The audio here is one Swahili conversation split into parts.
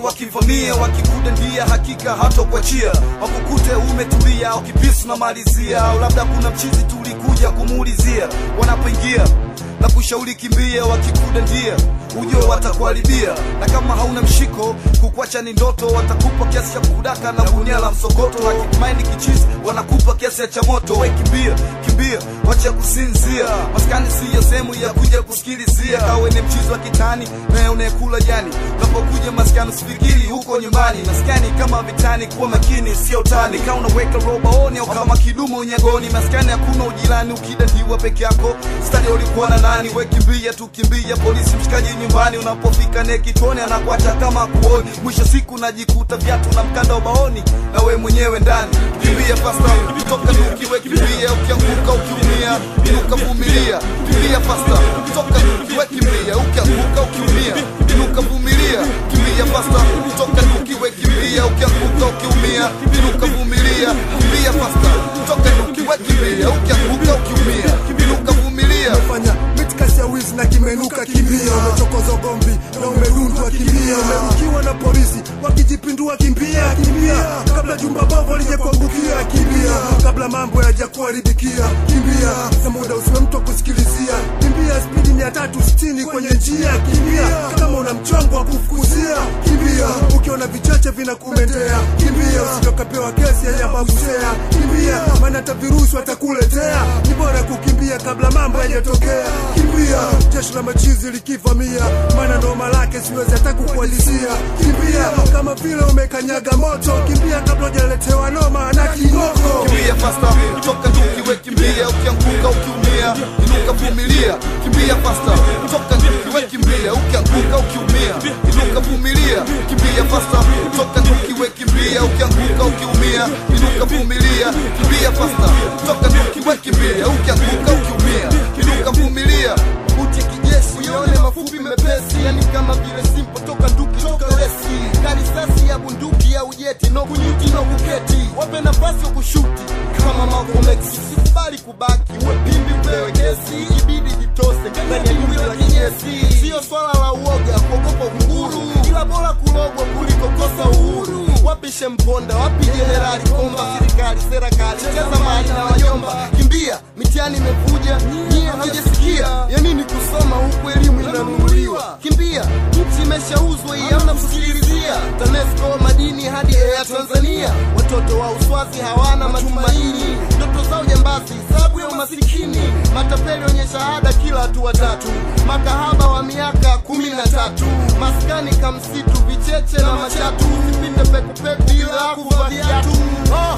wakivamia wakikudandia hakika hatokuachia wakukute umetulia au kipisu na malizia au labda kuna mchizi tulikuja kumuulizia wanapoingia na kushauri kimbia wakikudandia ujue watakuharibia na kama hauna mshiko kukwacha ni ndoto watakupa kiasi cha kudaka na gunia la msokoto hakimaini kichizi wanakupa kiasi cha moto we kimbia kimbia wacha kusinzia maskani siyo sehemu ya kuja kusikilizia kawe ni mchizi wa kitani naye unayekula jani unapokuja maskani usifikiri huko nyumbani maskani kama vitani kuwa makini sio utani kama unaweka robaoni au kama kidumu unyagoni maskani hakuna ujirani ukidandiwa peke yako stadi ulikuwa na nani we kimbia tu kimbia polisi mshikaji nyumbani unapofika ne kitoni anakuacha kama kuoni mwisho siku najikuta viatu na mkanda ubaoni na we mwenyewe ndani kimbia fasta toka nuki we kimbia ukianguka ukiumia inuka vumilia kimbia fasta toka nuki we kimbia ukianguka ukiumia inuka vumilia kimbia fasta toka nuki we kimbia ukianguka ukiumia inuka vumilia kimbia fasta toka nuki we kimbia ukianguka ukiumia inuka vumilia fanya mitikasi ya wizi na kimenuka kimbia umechokoza gombi na umedundwa kimbia umerukiwa na polisi wakijipindua kimbia kimbia kabla jumba bovu lije kuangukia kimbia kabla mambo yaja kuharibikia kimbia na muda usiwe mtu wa kusikilizia kimbia spidi mia tatu sitini kwenye njia kimbia kama una mchongo wa kufukuzia kimbia ukiona vichache vinakumendea kimbia usitokapewa kesi ya mabusea kimbia maana hata virusi watakuletea ni bora kukimbia kabla mambo yajatokea kimbia jeshi la machizi likivamia maana noma lake siwezi hata kukualizia kimbia kama vile umekanyaga moto kimbia kabla hujaletewa noma na kingoko kimbia fasta toka nduki we kimbia ukianguka ukiumia inuka vumilia kimbia fasta toka nduki we kimbia ukianguka ukiumia inuka vumilia kimbia fasta toka nduki we kimbia ukianguka ukiumia inuka vumilia kimbia fasta toka nduki we kimbia ukianguka ukiumia inuka vumilia buti ya kijeshi uyaone mafupi mepesi yani kama vile simpo toka nduki toka lesi karisasi ya bunduki au jeti no kunyuti no kuketi wape nafasi wa kushuti kama Malcolm X sikubali kubaki uwe pimbi upewe kesi ibidi jitose ndani ya jumbi la kinyesi sio swala la uoga kuogopa kunguru ila bora kulogwa kuliko kosa uhuru wapi shemponda wapi jenerali komba serikali serikali cheza mali na wajomba kimbia mitihani imevuja nyie hamjasikia ya nini kusoma huku elimu inanunuliwa kimbia nchi imeshauzwa iamna kusikilizia tanesco madini hadi ya tanzania watoto wa uswazi hawana matumaini ndoto zao jambazi sababu ya umasikini matapeli wenye shahada kila hatua tatu makahaba wa miaka kumi na tatu maskani kamsitu vicheche na machatu vipinde pekupeku bila kuvaa viatu oh,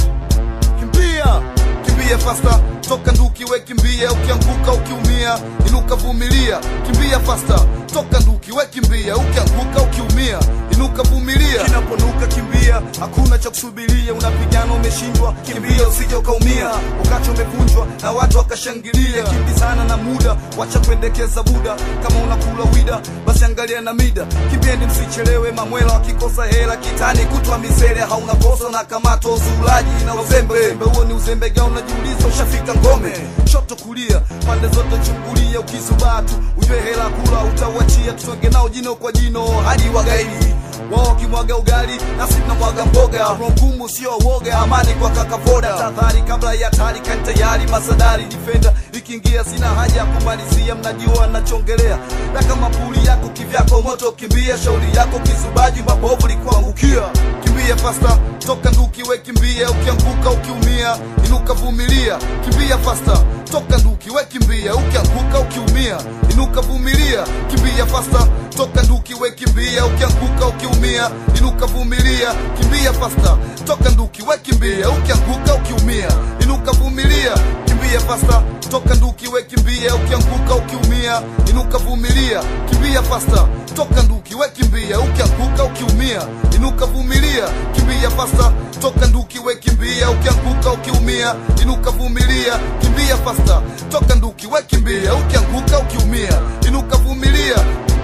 kimbia kimbia fasta toka nduki we kimbia ukianguka ukiumia inuka vumilia kimbia fasta toka nduki we kimbia ukianguka ukiumia inuka vumilia kinaponuka kimbia hakuna cha kusubiria unapigana umeshindwa kimbia usije ukaumia ukacha umevunjwa na watu wakashangilia kimbizana na muda wacha kuendekeza buda kama unakula wida basi angalia na mida kipindi msichelewe mamwela wakikosa hela kitani kutwa misele hauna kosa na kamato uzulaji na uzembe uzembe huo ni uzembe gani unajiuliza ushafika ngome shoto kulia pande zote chungulia ukizubaa tu ujue hela kula utauachia tusonge nao jino kwa jino hadi wagaidi wao wakimwaga ugali nasi tunamwaga mboga roho ngumu sio woga amani kwa kakavoda tahadhari kabla ya hatari kani tayari masadari difenda ikiingia sina haja ya kumalizia mnajua nachongelea na kama puli yako kivyako moto kimbia shauri yako kizubaji mabovu likuangukia kimbia fasta toka nduki we kimbia ukianguka ukiumia inuka vumilia kimbia fasta toka nduki we kimbia ukianguka ukiumia inuka vumilia kimbia fasta toka nduki we kimbia ukianguka ukiumia inuka vumilia kimbia fasta toka nduki we kimbia ukianguka ukiumia inuka vumilia kimbia fasta toka nduki we kimbia ukianguka ukiumia inuka vumilia kimbia fasta toka nduki we kimbia ukianguka ukiumia inuka vumilia kimbia fasta toka nduki we kimbia ukianguka ukiumia inuka vumilia kimbia fasta toka nduki we kimbia ukianguka ukiumia inuka vumilia